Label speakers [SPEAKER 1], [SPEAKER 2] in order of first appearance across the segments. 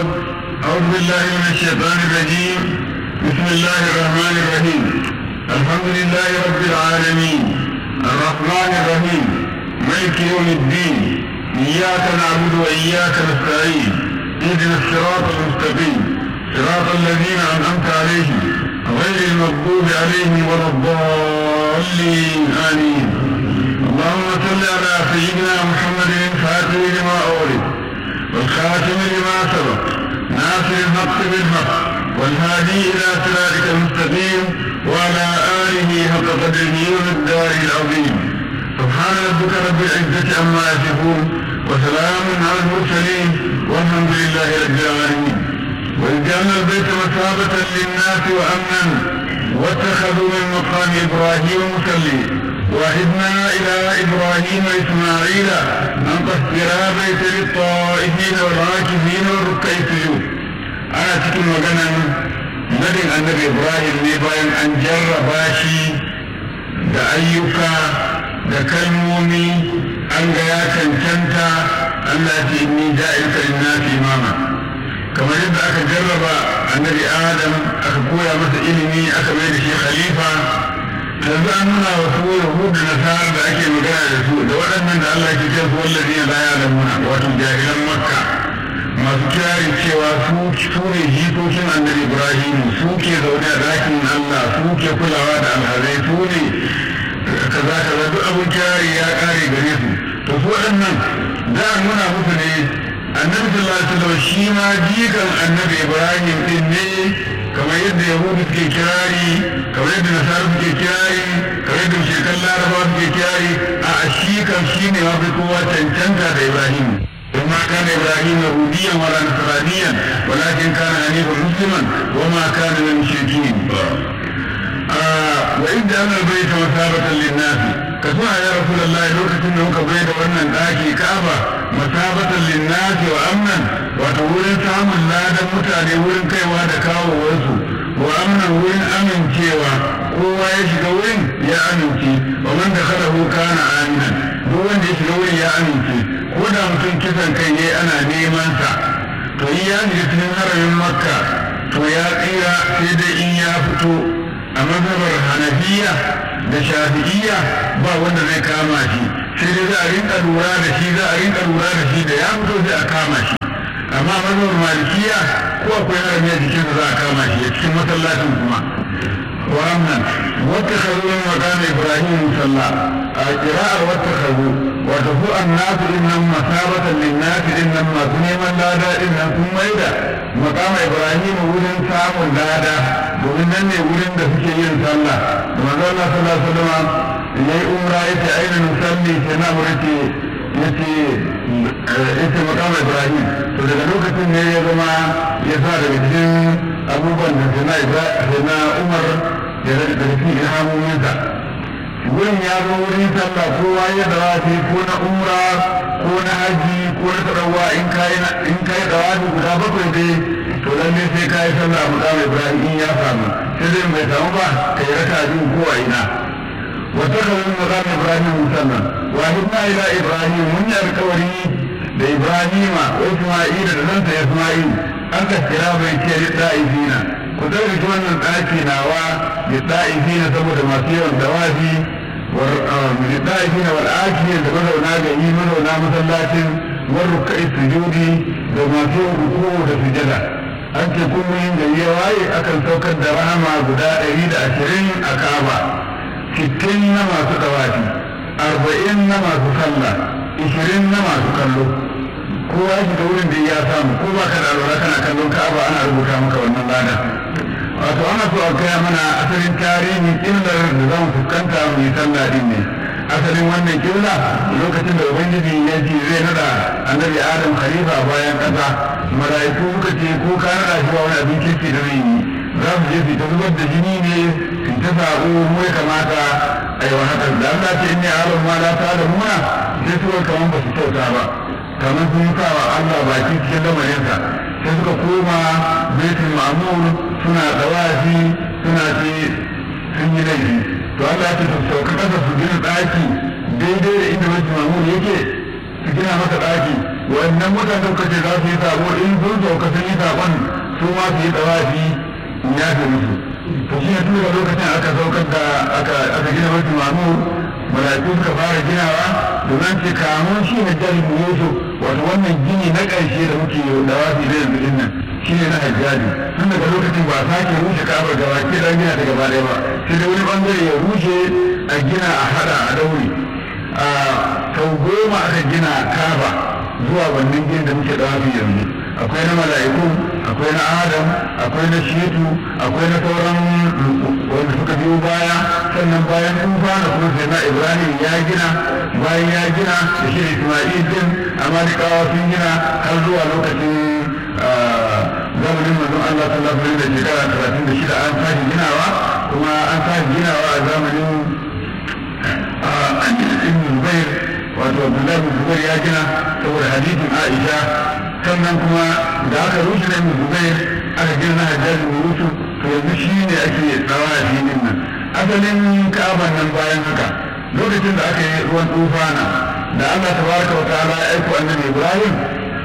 [SPEAKER 1] الصمد أعوذ بالله من الشيطان الرجيم بسم الله الرحمن الرحيم الحمد لله رب العالمين الرحمن الرحيم ملك يوم الدين إياك نعبد وإياك نستعين اهدنا الصراط المستقيم صراط الذين أنعمت عليهم غير المغضوب عليهم ولا الضالين آمين اللهم صل على سيدنا محمد الفاتح لما أولد والخاتم لما سبق ناصر الحق بالحق والهادي إلى صراطك المستقيم وعلى آله حق قدره والدار العظيم سبحان ربك رب العزة عما يصفون وسلام على المرسلين والحمد لله رب العالمين وإذ جعلنا البيت مثابة للناس وأمنا واتخذوا من مقام إبراهيم مصلي وعدنا إلى إبراهيم وإسماعيل أن طهرا بيت للطائفين والعاكفين والركع السجود أنا تكون مغنى nadin annabi ibrahim ne bayan an jarraba shi da ayyuka da kalmomi an ga ya cancanta allah ce inni ja'ilka linnasi imama kamar yadda aka jarraba annabi adam aka koya masa ilimi aka mai da shi khalifa yanzu an nuna wa su yahudu da nasara da ake magana da su da waɗannan da allah ke ce su wallazi la ya'lamuna wato jahilan makka masu kirarin cewa su ne jikokin annabi ibrahim su ke zaune a dakin allah su ke kulawa da alhazai su ne kaza kaza duk abin kirari ya kare gare su to su waɗannan za a nuna musu ne annabi sallallahu alaihi wasallam shi ma jikan annabi ibrahim din ne kamar yadda yahudu suke kirari kamar yadda nasara suke kirari kamar yadda shirkan larabawa suke kirari a shi kan shi ne mafi kowa cancanta da ibrahim وما كان ابراهيم يهوديا ولا نصرانيا ولكن كان حنيفا مسلما وما كان من المشركين آه وإذ جعلنا البيت مثابة للناس كسوها يا رسول الله لوكة انه بيت وانا الاكي كعبة مثابة للناس وامنا وتقول سام الله دا متعني ورن كي وادا كاو ورسو وامنا ورن امن كيوا kowa ya shiga wurin ya amince wa man da khalahu kana aminan duk wanda ya shiga wurin ya amince ko da mutum kisan kai ne ana neman sa to in ya shiga cikin haramin makka to ya tsira sai dai in ya fito a mazhabar hanafiya da shafi'iyya ba wanda zai kama shi sai dai za a rinka lura da shi za a rinka lura da shi da ya fito sai a kama shi amma mazhabar malikiya ko akwai harami a jikinsa za a kama shi a cikin masallacin kuma وأمنا واتخذوا من مقام إبراهيم مصلى قراءة واتخذوا وتفوء الناس إنهم مثابة للناس إنما سنيما لادا إنهم ثم إذا مقام إبراهيم ولن سام لادا domin nan ne wurin da suke yin sallah da manzo Allah sallallahu alaihi wasallam yayi umra yace aina nusalli sai na murti yace yace maqam Ibrahim to daga lokacin ne ya zama ya sa daga cikin abubuwan da sai na Umar da daga cikin ilhamominsa wurin ya zo wurin sallah kowa ya dawafi ko na umra ko na haji ko na tarawa in kai in kai dawafi guda bakwai dai to lalle sai kai sallah mu da Ibrahim in ya samu sai dai bai samu ba kai raka biyu ko a ina wa takawu maqam Ibrahim musalla wa hidna ila Ibrahim mun yi alkawari da Ibrahima wa Isma'ila da ɗansa Isma'il an ka kira bai ce da'ifina ku ɗauki wannan ɗaki nawa da da'ifina saboda masu yawan dawafi da da'ifina wal akiyar da mazauna gari mazauna masallacin war rukai sujudi da masu ruku da sujada an ce kullum yin gari ya waye akan saukar da rahama guda ɗari da ashirin a kaba sittin na masu dawafi arba'in na masu sallah ishirin na masu kallo kowa shi da wurin da ya samu ko ba ka da alwala kana kallon ka'aba ana rubuta maka wannan lada wato ana so a gaya mana asalin tarihin illar da za mu fuskanta mu yi sallah din ne asalin wannan killa lokacin da ubangiji ya ce zai nada annabi adam khalifa bayan kasa mala'iku suka ce ko ka nada shi ba wani abin kirki da zai yi za su je su ta zubar da jini ne su ta sabo mu ya kamata a yi wa haka da Allah ce in ne alam ma la ta da muna sai suka kaman ba su kyauta ba kamar sun sa wa Allah baki cikin lamarinsa sai suka koma baitul ma'mur suna dawafi suna ce sun yi laifi to Allah ya ce su sauka kasa su gina ɗaki daidai da inda baitul ma'mur yake su gina masa ɗaki wannan mutane suka ce za su yi sabo in sun sauka sun yi su ma su yi tsawafi in ya fi musu to shi ne tun daga lokacin aka saukar da aka aka gina wasu mamu mala'iku suka fara ginawa domin ce kamun shi ne jalin yusuf wato wannan gini na ƙarshe da muke dawafi da yanzu din nan shi ne na hajjaji tun daga lokacin ba sake rushe ka'abar gaba ke dan gina ta gaba ɗaya ba sai dai wani bangare ya rushe a gina a hada a daure a sau goma aka gina kaba zuwa wannan gini da muke dawafi yanzu akwai na mala'iku akwai na adam akwai na shetu akwai na sauran wanda suka biyo baya sannan bayan tufa na kuma sai na ibrahim ya gina bayan ya gina da shi isma'il din amalikawa sun gina har zuwa lokacin zamanin manzon allah sallallahu alaihi da shekara talatin da shida an tashi ginawa kuma an tashi ginawa a zamanin ibn zubair wato abdullahi bin zubair ya gina saboda hadisin aisha sannan kuma da aka rushe na ibn zubair aka gina na hajjaji bin yusuf to yanzu shi ne ake tsawa a filin nan asalin ka'aban nan bayan haka lokacin da aka yi ruwan tufana da allah tabaraka wa ta'ala ya aiko annabi ibrahim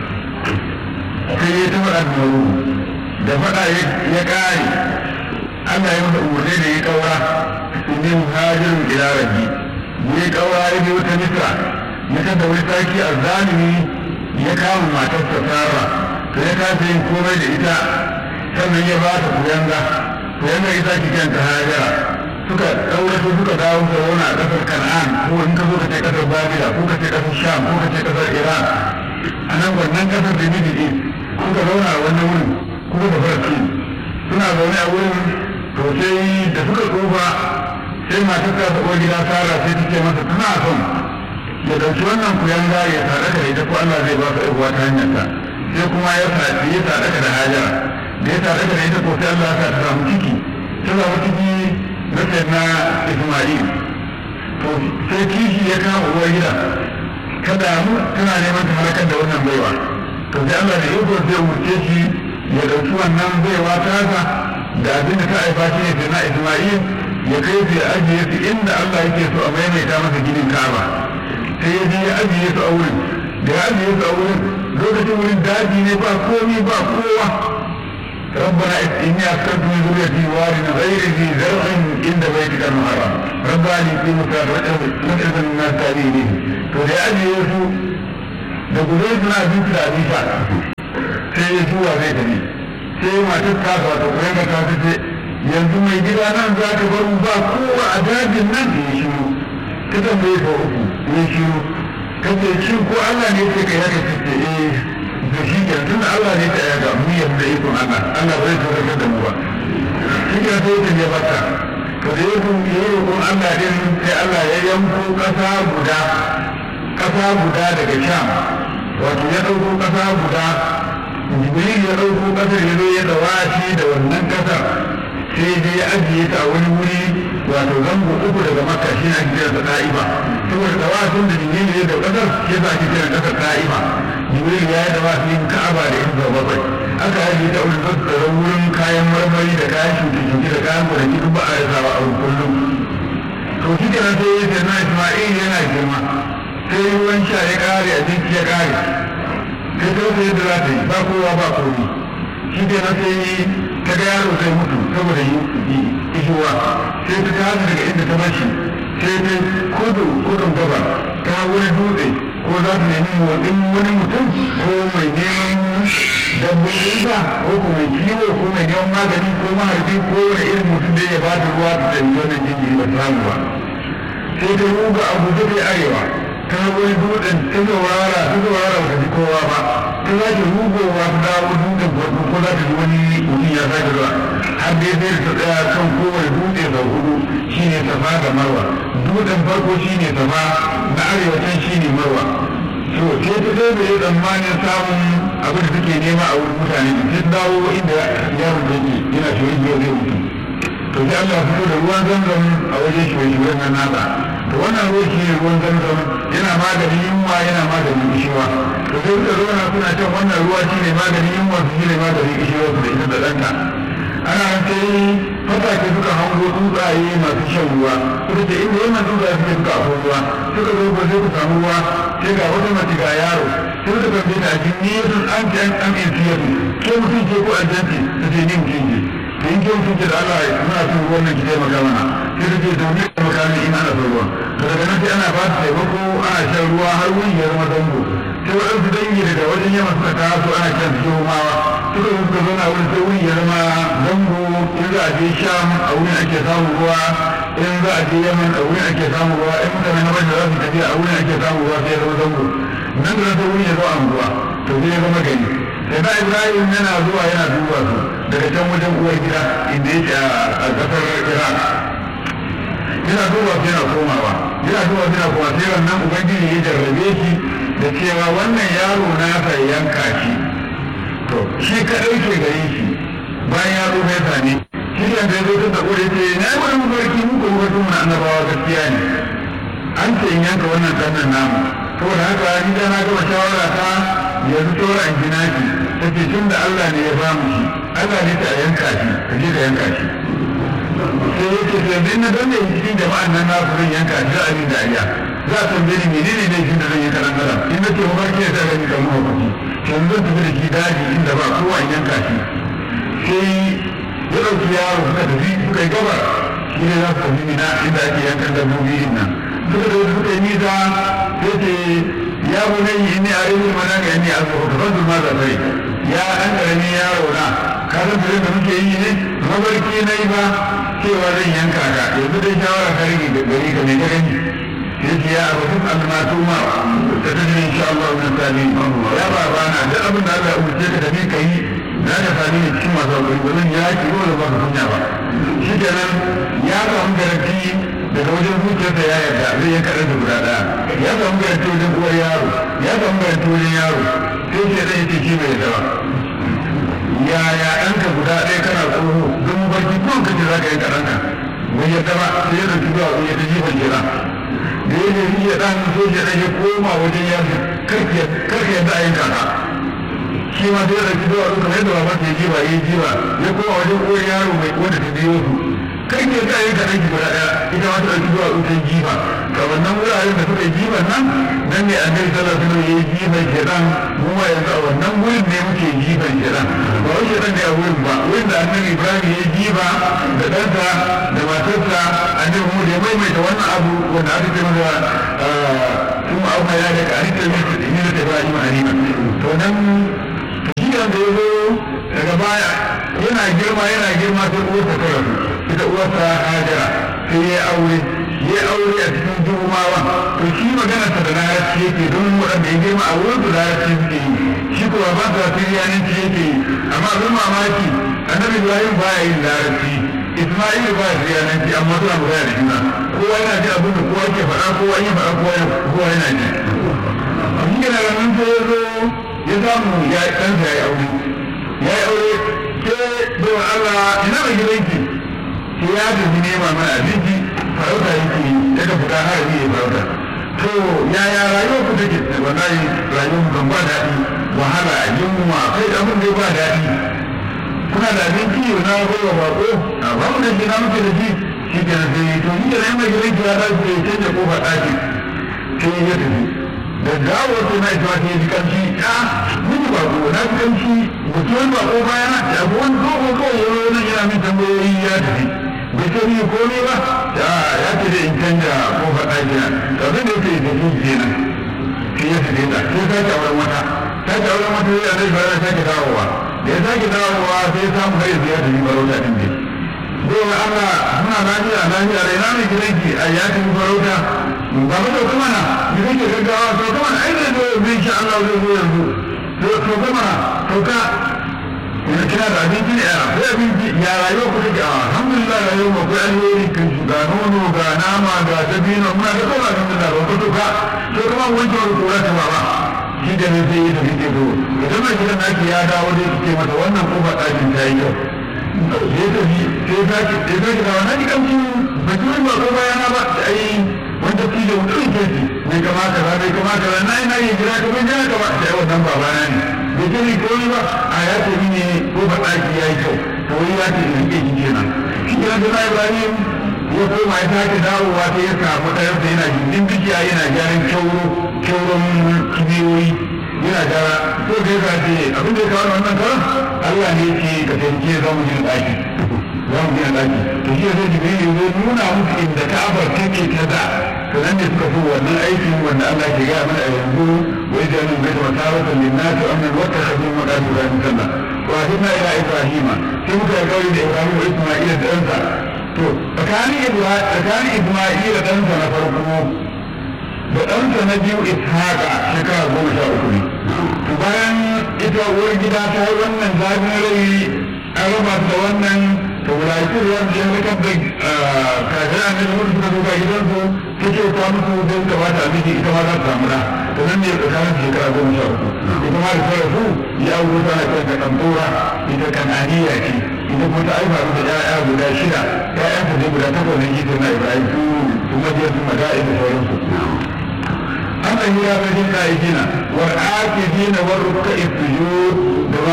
[SPEAKER 1] sai ya taɓa annabi da faɗa ya ƙare allah ya masa umarni da ya ƙaura inni muhajirin ila rabbi ya ƙaura ya bi wata misra ya kada wani sarki a zalimi ya kama matarsa Sara to ya kasa yin komai da ita sannan ya ba ta kuyanga kuyanga ita ki kanta Hajara suka ɗaurato suka dawo da wani a ƙasar Kan'an ko in ka zo ka ce ƙasar Babila ko ka ce ƙasar Sham ko ka ce ƙasar Iran a nan wannan ƙasar da Middle East suka zauna a wannan wurin kuma da Falastin suna zaune a wurin to sai da suka tsufa sai matar ta taɓa gida Sara sai ta ce masa tana son ya ɗauki wannan kuyanga ya sadaka da ita ko Allah zai ba ka ƴar'uwa ta hanyar ta sai kuma ya sadaka ya sadaka da hajara da ya sadaka da ita ko sai Allah ya ta samu ciki ta samu ciki na na Isma'il to sai kishi ya kama uwar gida ta damu tana neman ta halakar da wannan baiwa to sai Allah da iko zai umurce shi ya ɗauki wannan baiwa tasa da abin da ta haifa shi ne sai na Isma'il ya kai su ya ajiye su inda Allah yake so a maimaita masa ginin Ka'aba sai ya je ya ajiye su a wurin da ya ajiye su a wurin lokacin wurin daji ne ba komi ba kowa ربنا إني أسكنت من ذريتي واد غير ذي زرع عند بيتك المحرم ربنا يقيموا الصلاة وإذا من الناس تأتيه فلي أجي يسوع da gudai suna abinci da abin sha sai ya zuwa zai tafi sai matar ta wato kuma ta ce yanzu mai gida nan za ka bar ba kowa a dajin nan da ya shiru ta tambaye ka uku ya shiru ka ce shi ko Allah ne ce ka yaka ta ce eh da shi ke tun Allah ne ta yaga mu yadda ikon Allah Allah bai tsoratar da mu ba shi ke sai ta ne bata ka da yake yi roƙon Allah din sai Allah ya yanko ƙasa guda ƙasa guda daga Sham wato ya ɗauko ƙasa guda Jibril ya ɗauko ƙasar ya zo ya dawashi da wannan ƙasar sai dai ya ajiye ta a wani wuri wato zango uku daga makka shi ake kira ta ta'iba saboda tawafin da jibril ya da kasar shi yasa ake kira kasar ta'iba jibril ya yi tawafin ka'aba da inda bakwai aka ajiye ta wurin tattara wurin kayan marmari da kayan shuke-shuke da kayan gonaki duk ba a yi sawa a kullum to shi kenan sai ya ce na isma'il yana girma sai ruwan sha ya kare abinci ya kare sai ta wata yadda za ta yi ba kowa ba komi shi kenan sai ta ga yaro zai mutu saboda ishuwa sai ta tashi daga inda ta bashi sai ta kudu kudun gaba ta wani dutse ko za ta nemi motsin wani mutum ko mai neman dabbobin ba ko ko mai kiwo ko mai neman magani ko maharbi ko wani irin mutum da ya ba ta ruwa ta tsaye wannan jinjiri ba samu ba sai ta ruga abu da arewa ta wani dutsen ta saurara ta saurara ba ta ji kowa ba ta za ta rugowa ta dawo dutsen farko ko za ta ji wani mutum ya sake zuwa har dai sai ta tsaya kan kowane dutse sau hudu shine safa da marwa dutsen farko shine safa na arewacin shine marwa to sai ta sai da ya tsammanin samun abin da take nema a wurin mutane sai ta dawo inda yaron da yake yana shi wani zai mutu to sai Allah fito da ruwan zamzam a wajen shi wani nan nasa to wannan ruwan shi ne ruwan zamzam yana maganin yunwa yana maganin kishiwa to sai suka zauna suna can wannan ruwa shi ne maganin yunwa su shi ne maganin kishiwa su da ita da ɗanta ana sai fatake suka hango tsuntsaye masu shan ruwa suka ce inda wannan tsuntsaye suke suka afo ruwa suka zo ko sai ku samu ruwa sai ga wata mace ga yaro sai suka tambaye ta ajin ni yasun an ce an an in siyar ke mutum ce ko aljanci ta ce ni mutum ce da in ke mutum ce da Allah muna son ruwan nan ki taimaka mana sai ta ce domin taimaka min ina na son ruwan to daga nan sai ana ba ta taimako ana shan ruwa har wuni ya zama zango sai waɗansu dangi daga wajen yamma suka taso ana kiran su yomawa suka zo suka zauna wurin sai wuni ya zama zango in za a je sham a wurin ake samun ruwa in za a je yaman a wurin ake samun ruwa in mutane na bada za su tafiya a wurin ake samun ruwa sai ya zama zango nan da sai wurin ya zama anguwa to sai ya zama gari sai da ibrahim yana zuwa yana duba su daga can wajen uwar gida inda yake a ƙasar iraq yana duba su yana komawa yana duba su yana komawa sai wannan ubangiji ya jarrabe shi da cewa wannan yaro nasa yanka shi to shi kaɗai ke gare shi bayan ya zo mai sane shi da ya zo ta tsako da ce na yi wani mafarki muku mafarkin mu na annabawa gaskiya ne an ce in yanka wannan ɗannan namu saboda haka ni da na gama shawara ta yanzu tora in gina shi ta ce tun da Allah ne ya bamu shi Allah ne ta yanka shi ka je ka yanka shi sai ya ce to yanzu na danne cikin jama'an nan na zan yanka shi za a yi dariya za a tambaye ni menene ne shi da zan yi karan garan in na ce mafarki ya sa gani kan mafarki yanzu zan tafi da shi daji inda ba kowa in yanka shi sai ya ɗauki yaro suka tafi suka yi gaba shi ne za su tafi mina inda ake yankan dabbobi din nan suka da suka yi nisa sai ce ya bunai inni a rizul manami inni a zuwa kafin ma da sai ya an karami yaro na ka san tare da muke yi ne mabarki na yi ba cewa zan yanka ka yanzu dai shawara ka rage gari ka mai ka gani sai ce ya abu duk an ma tuma ta tafi insha Allah min sami ya ba ba na duk abin da Allah ya umarce ka tafi ka yi za ka sami ne cikin masu hakuri ba zan yaki ko da ba ka kunya ba shi kenan ya samu garanti daga wajen zuciyarsa ya yarda zai yanka ɗansa guda ɗaya ya samu garanti wajen uwar yaro ya samu garanti wajen yaro sai ce ɗan yace shi bai yarda ba yaya ɗanka guda ɗaya kana tsoro don barci kun kace za ka yanka ɗanka bai yarda ba sai ya ɗauki zuwa ya ta jifan kenan da ya je ya ɗan so ya ɗan ya koma wajen yaro karka yadda a yanka ka shi ma sai ya ɗauki zuwa kamar yadda babansa ya jiba ya jiba ya koma wajen uwar yaro mai wanda ta biyo su kai ne za a yi kaɗan ki guda ɗaya ita ma ta ɗauki zuwa wutan jifa ga wannan wuraren da suka yi jifan nan nan ne an gari sallar suna yi jifan shedan mu ma yanzu a wannan wurin ne muke jifan shedan ba wai shedan ne a wurin ba wurin da annabi ibrahim ya jifa da ɗansa da matarsa annabi mu da ya maimaita wannan abu wanda aka ce masa sun ma'auna ya daga halittar ne da ibrahim halima to nan shi da ya zo daga baya yana girma yana girma sai uwarsa ta rasu ita uwarsa hajara sai ya aure ya aure a cikin jumawa to shi magana ta da larabci yake don waɗanda ya girma a wurin su larabci suke yi shi ko ba sa siriyanci yake yi amma abin mamaki annabi ibrahim ba ya yin larabci isma'il ba ya siriyanci amma suna magana da juna kowa yana ji abin da kowa ke faɗa kowa ya faɗa kowa yana ji shi yana da nan sai ya zo ya samu ya ɗansa ya yi aure ya yi aure sai bai Allah ina mai gidanki sai ya tafi nema mana abinci farauta yake daga fita har yi farauta to yaya rayuwar ku take wallahi rayuwar kan ba daɗi wahala yunwa kai abin da ba daɗi kuna da abinci yau na baiwa bako a ba mu da shi na muke da shi shi ke sai to ni da na mai gidanki ya dace ya canja kofar ɗaki sai ya tafi da gawar sai na ita ta yi kamshi a miji ba ko na fi kamshi mutuwar ba ko baya na ta abu wani ko ko kawai yau nan yana min tambayoyi ya tafi bai ce ni komai ba ta ya ce da in canja ko faɗa gina to abin da yake da shi kenan sai ya tafi ta sai sake auren wata sake auren wata sai annabi bara sake dawowa da ya sake dawowa sai ya samu kai ya tafi farauta din ne dole Allah muna lafiya lafiya da ina mai gidanki a ya tafi farauta ba mu dauka mana da kake gaggawa to kuma ai zai zo yanzu insha Allah zai zo yanzu to to kuma to ka ina kina da abinci ne a ko abinci ya rayuwa ku take a alhamdulillah rayuwa mu akwai alheri kan shi ga nono ga nama ga dabino muna da kowa alhamdulillah ba to ka to kuma wancan wani kura ta baba shi da ne sai ya tafi ke zo idan mai gidan naki ya dawo da ce mata wannan kofar ɗakin ta yi kyau sai tafi sai zaki sai zaki da wannan kamshi ba ki ba ko bayana ba ai wanda fi da wani ɗauke shi bai kamata ba bai kamata ba na ina yin jira kamar jira ka ba sai wannan babana ne bai ce ni koyi ba a ya ce ne ko ba ɗaki ya yi kyau to wani ya ce in rike shi kenan shi kenan da na ibrahim ya koma ya sake dawowa sai ya samu ɗayarsa yana gindin bishiya yana gyaran kyauro kyauron kibiyoyi yana gara to da ya ce abin da ya kawo wannan karan Allah ne ce ka taimake za mu gina ɗaki za mu gina ɗaki to shi zai jibril ya zo nuna musu inda ka'abar take ta da sannan ne suka so wannan aikin wanda Allah ke gaya mana a yanzu wai da nan bai da masarautar linnati amnan wata kafin maɗaɗi Ibrahim sallah wa hidna ila Ibrahima sai muka yi kawai da Ibrahim wa Isma'ila da ɗansa to tsakanin Isma'ila da ɗansa na farko da ɗansa na biyu ishaqa shekara goma sha uku ne to bayan ita uwar gida ta yi wannan zafin rai an raba da wannan to wulaƙi ruwan da ya rikar da kafin an nuna mutu suka zuba gidansu ta ce ta musu don ta bata miji ita ma za ta samu da to nan ne tsakanin shekara goma sha uku ita ma da ta rasu ya auro tana kan da kantora ita kananiya ce ita kuma ta aifa mata ƴaƴa guda shida ƴaƴanta ne guda takwas ne ita na ibrahim su su majiyar su mada'i da sauransu أما هي بدين قائدين والعاكفين والركع السجود كما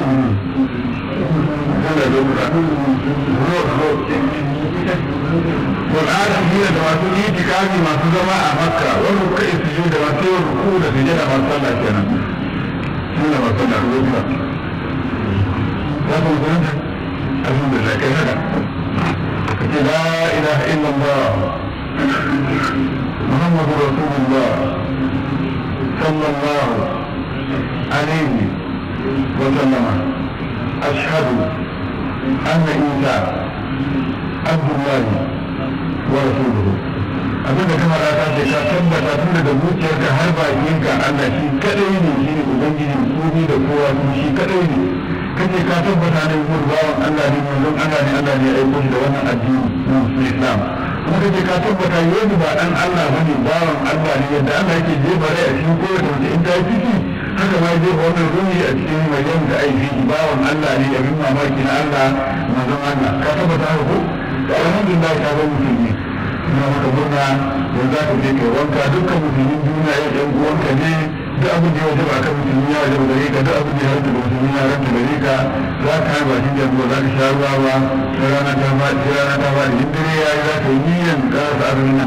[SPEAKER 1] والعاكفين كما تقول إتكافي ما تزمع مكة والركع السجود كما تقول ركوع سجد ما صلى كنا سنة ما صلى ركوع الحمد لله كذا لا إله إلا الله محمد رسول الله صلى الله عليه وسلم أشهد أن عيسى عبد الله ورسوله abinda kama da ta ce ka tabbata tun daga zuciyarka har bakinka Allah shi kadai ne shi ne ubangiji komi da kowa su shi kadai ne kace ka tabbata ne mun bawan Allah ne manzon Allah ne Allah ne ya aiko shi da wannan addini na Islam kuma kace ka tabbata yau ba dan Allah bane bawan Allah ne yadda Allah yake jefa rai a cikin kowace mace in ta yi ciki haka ma jefa wannan ruhi a cikin maryam da aiki bawan Allah ne abin mamaki na Allah manzon Allah ka tabbata haka ko to alhamdulillah ka ga musulmi ina maka murna yanzu za ka je kai wanka dukkan musulmin duniya ya ɗan uwanka ne duk abin da ya wajaba akan musulmi ya wajaba gare ka duk abin da ya ranta da musulmi ya ranta gare ka za ka haɗa bakin jami'a za ka sha ruwa ba sai rana ta faɗi sai rana ta faɗi in dare ya yi za ka yi niyyar ƙarasa azumin nan